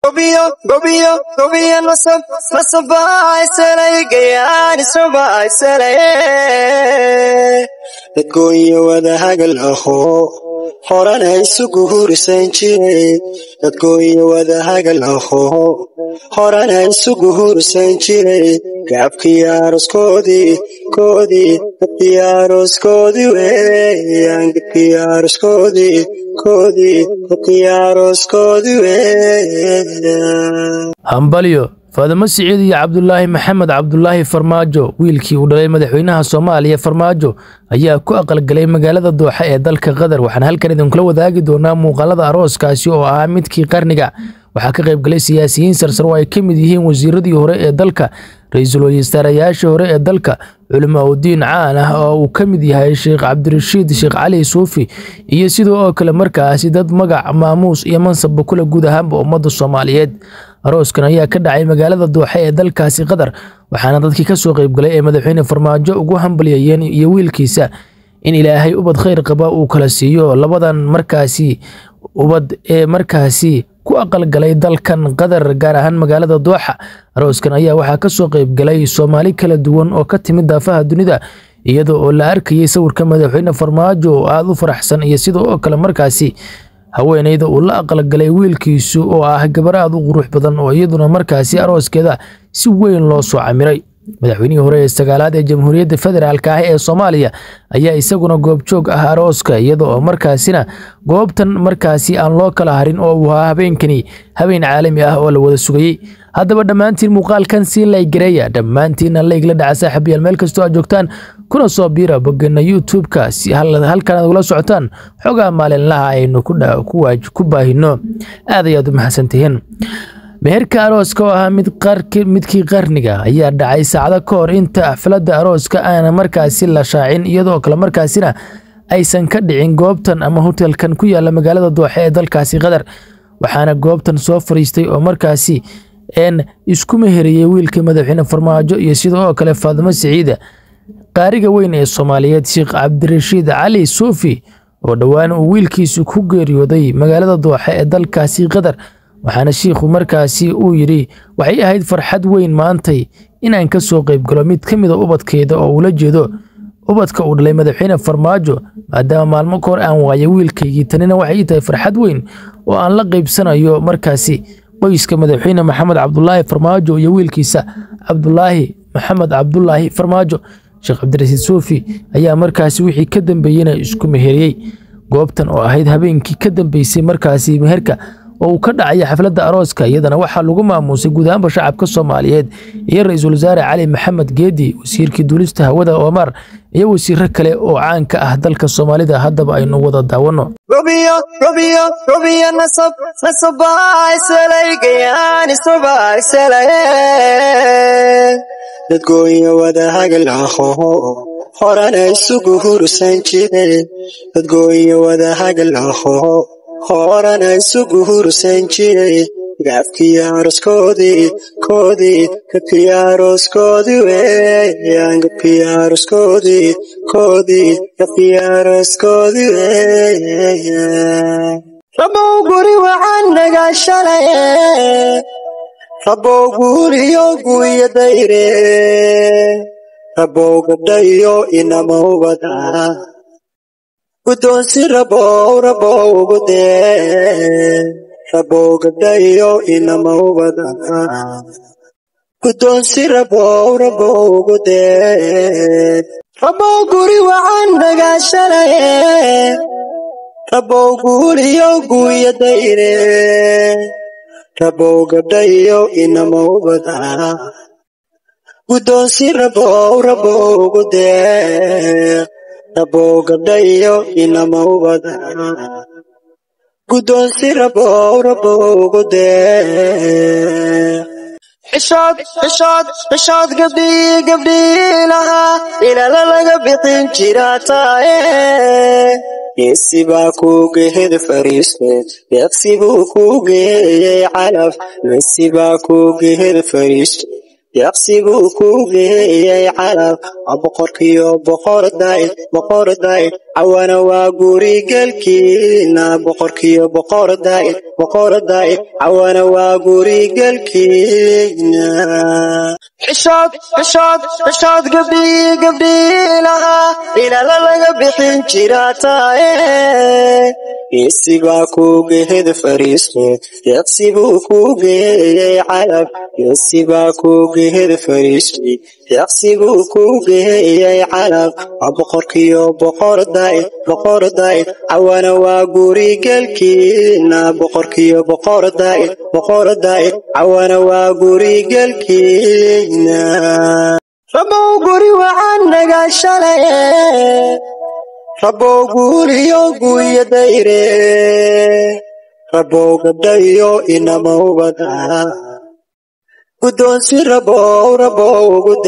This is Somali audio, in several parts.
gobiyo gobiyo gobiyo nasab nasabaisalay gayaan israbaisalay dadgooyo wada hagal aho horana isugu hurisan jiray dadgooyo wada hagal aho horana isugu hurisan jiray gaabkii aroskoodii koodii dadkii aroskoodii weeyaan gadkii aroskoodii koodii dadkii aroskoodii weeyaan hambalyo faadimo siciid iyo cabdulaahi maxamed cabdulaahi farmaajo wiilkii uu dhalay madaxweynaha soomaaliya farmaajo ayaa ku aqalgalay magaalada dooxa ee dalka qatar waxaan halkan idinkula wadaagi doonaa muuqaalada arooskaasi oo ahaa midkii qarniga waxaa ka qaybgalay siyaasiyiin sarsar oo ay ka mid yihiin wasiiradii hore ee dalka ra-iisul wasaarayaashii hore ee dalka culimo udiin caan ah oo uu ka mid yahay sheekh cabdirashiid sheekh cali suufi iyo sidoo oo kale markaasi dad magac maamuus iyo mansabba kule guud ahaanba ummadda soomaaliyeed arooskan ayaa ka dhacay magaalada dooxe ee dalkaasi qatar waxaana dadkii ka soo qaybgalay ee madaxweyne farmaajo ugu hambalyayeen iyo wiilkiisa in ilaahay ubad khayr qaba uu kala siiyo labadan markaasi ubad ee markaasi ku aqalgalay dalkan qatar gaar ahaan magaalada dooxa arooskan ayaa waxaa ka soo qaybgalay soomaali kala duwan oo ka timid daafaha dunida iyada oo la arkayay sawirka madaxweyne farmaajo oo aada u faraxsan iyo sida oo kale markaasi haweeneyda uu la aqalgalay wiilkiisu oo ah gabar aad u qurux badan oo iyaduna markaasi arooskeeda si weyn loo soo camiray madaxweynihii hore ee sagaalaad ee jamhuuriyadda federaalk ah ee soomaaliya ayaa isaguna goobjoog ah arooska iyada oo markaasina goobtan markaasi aan loo kala harin oo uu ahaa habeenkani habeen caalami ah oo la wada sugayey haddaba dhammaantiin muuqaalkan sii laygareeya dhammaantiinna laygla dhaca saaxiibayaal meel kastoo aad joogtaan kuna soo biira bogana youtube-ka si halkan aad ula socotaan xogaa maalinlaha aynu ku baahino aad ayaad u mahadsantihiin meherka arooska oo ahaa midkii qarniga ayaa dhacay saacdo ka hor inta xafladda arooska aana markaasi la shaacin iyadoo kale markaasina aysan ka dhicin goobtan ama hotelkan ku yaala magaalada dooxe ee dalkaasi qatar waxaana goobtan soo fariistay oo markaasi n isku meheriyey wiilka madaxweyne farmaajo iyo sida oo kale faadimo siciida qaariga weyn ee soomaaliyeed sheekh cabdirashiid cali suufi oo dhowaan uu wiilkiisu ku geeriyooday magaalada dooxe ee dalkaasi qatar waxaana shiikhu markaasi uu yidhi waxay ahayd farxad weyn maantay inaan ka soo qaybgalo mid ka mida ubadkeeda oo ula jeedo ubadka uu dhalay madaxweyne farmaajo maadaama maalmo ka hor aan waayay wiilkaygii tanina waxay tahay farxad weyn oo aan la qaybsanayo markaasi qoyska madaxweyne maxamed cabdulaahi farmaajo iyo wiilkiisa cabdulaahi maxamed cabdulaahi farmaajo sheekh cabdirasiid suufi ayaa markaasi wixii ka dambeeyena isku meheriyey goobtan oo ahayd habeenkii ka dambeysay markaasi meherka oo uu ka dhacaya xafladda arooska iyadana waxaa lagu maamuusay guud ahaanba shacabka soomaaliyeed iyo ra-iisul wasaare cali maxamed geedi wasiirkii duulista hawada omar iyo wasiiro kale oo caan ka ah dalka soomaalida haddaba aynu wada daawanno gobiyo gobiyo gobiyo nasab nasabaisalay gayaan israbaisalay dadgooyo wada hagal aho horana isugu hurisan jiray dadgooyo wada hagal aho horana isugu hursan jiray gaabkii aroskoodii koodii gadkii aroskoodii weeyaan gadkii aroskoodii koodii gadkii aroskoodii weeyaan rabow guri waxaan nagaa shalay rabow guuriyo guuya dayre rabow gabdhayo inama ubada guddoonsi rabow rabow ugu dee rabow gabdhayo inama ubada guddoonsi rabow rabow ugu dee rabow guri waxaan nagaa shalay rabow guuriyo guuya dayre rabow gabdhayo inama ubada guddoonsi rabow rabow ugu dee rabow gabdhayo inama ubada guddoonsi rabow rabow ugu dee xishood xishood xishood gabdhii gabdhii lahaa ilala laga bixin jira taaye geesi baa kuugehed fariiste deeqsi buu kuugeeyey calaf geesi baa kuugehed fariiste yaqsiguu ku geeyey calab waa boqorkiyo boqorday boqorday cawana waa gurigelkiina boqorkiyo boqorday boqorday cawana waa gurigelkiina xishood xishood xishood gabdhii gabdhii lahaa ilala laga bixin jiraa taaye geesibaa kugehed fariisto yaqsibuu ku geeyey calab geesibaa kugehed fariistay yaqsibuu ku geeyey calab waa boqorkiyo boqorday boqorday cawana waa gurigelkiina boqorkiyo boqorday boqorday cawana waa gurigelkiina rabow guri waxaan nagaa shalaye rabow guuliyo guuya dayre rabow gabdhayo inamawbada guddoonsi rabow rabow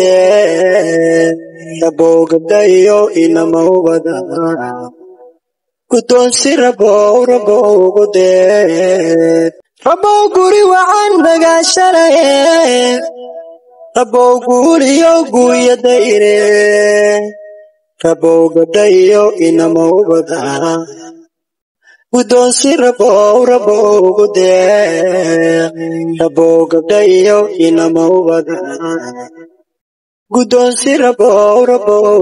gudee rabow gabdhayo inamawbada guddoonsi rabow rabow gudee rabow guri waxaan nagaa shalaye rabow guuliyo guuya dayre rabow gabdhayo inamawbada guddoonsi rabow rabow gudee rabow gabdhayo inamawbada guddoonsi rabow rabow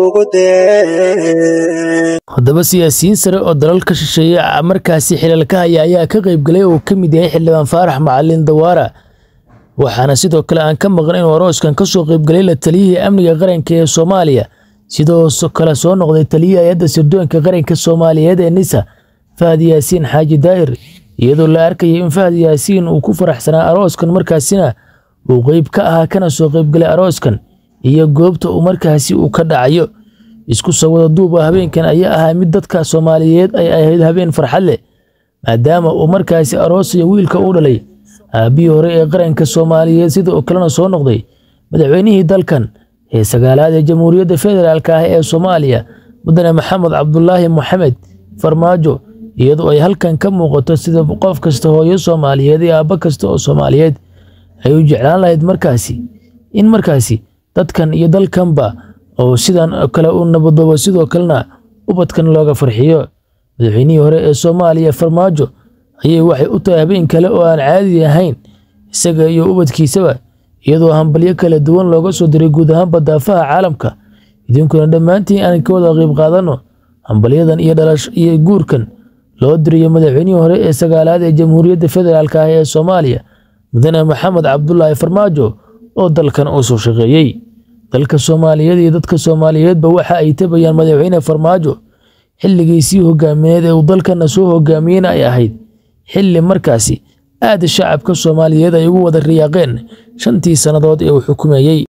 gudee haddaba siyaasiyiin sare oo dalalka shisheeye markaasi xilalka haya ayaa ka qaybgalay oo ka mid yahay xildhibaan faarax macalin dawaara waxaana sidoo kale aan ka maqan inuu arooskan ka soo qaybgalay la taliyihii amniga qaranka ee soomaaliya sidoo kale soo noqday taliyihii hay-adda sirdoonka qaranka soomaaliyeed ee nisa fahad yaasiin xaaji daa'ir iyadoo la arkayay in fahad yaasiin uu ku faraxsanaa arooskan markaasina uu qeyb ka ahaa kana soo qaybgalay arooskan iyo goobta uu markaasi uu ka dhacayo isku soo wada duuba habeenkan ayaa ahaa mid dadka soomaaliyeed ay ahayd habeen farxad leh maadaama uu markaasi aroosayo wiilka u dhalay aabbihii hore ee qaranka soomaaliyeed sidoo kalena soo noqday madaxweynihii dalkan ee sagaalaad ee jamhuuriyadda federaalk ah ee soomaaliya mudane maxamed cabdulaahi moxamed farmaajo iyadoo ay halkan ka muuqato sida qof kasta hooyo soomaaliyeed iyo aabbo kasta oo soomaaliyeed ay u jeclaan lahayd markaasi in markaasi dadkan iyo dalkanba oo sidan kale u nabadoobo sidoo kalena ubadkan looga farxiyo madaxweynihii hore ee soomaaliya farmaajo ayay waxay u tahay habeen kale oo aan caadi ahayn isaga iyo ubadkiisaba iyadoo hambalyo kala duwan looga soo diray guud ahaanba daafaha caalamka idinkuna dhammaantiin aan ka wada qayb qaadanno hambalyadan iyo dhalash iyo guurkan loo dirayo madaxweynihii hore ee sagaalaad ee jamhuuriyadda federaalk ah ee soomaaliya mudane maxamed cabdulaahi farmaajo oo dalkan uu soo shaqeeyey dalka soomaaliyeed iyo dadka soomaaliyeedba waxa ay tabayaan madaxweyne farmaajo xilligiisii hogaamineed ee uu dalkana soo hogaamiyeyna ay ahayd xilli markaasi aad shacabka soomaaliyeed ay ugu wada riyaaqeen shantii sannadood ee uu xukumeeyey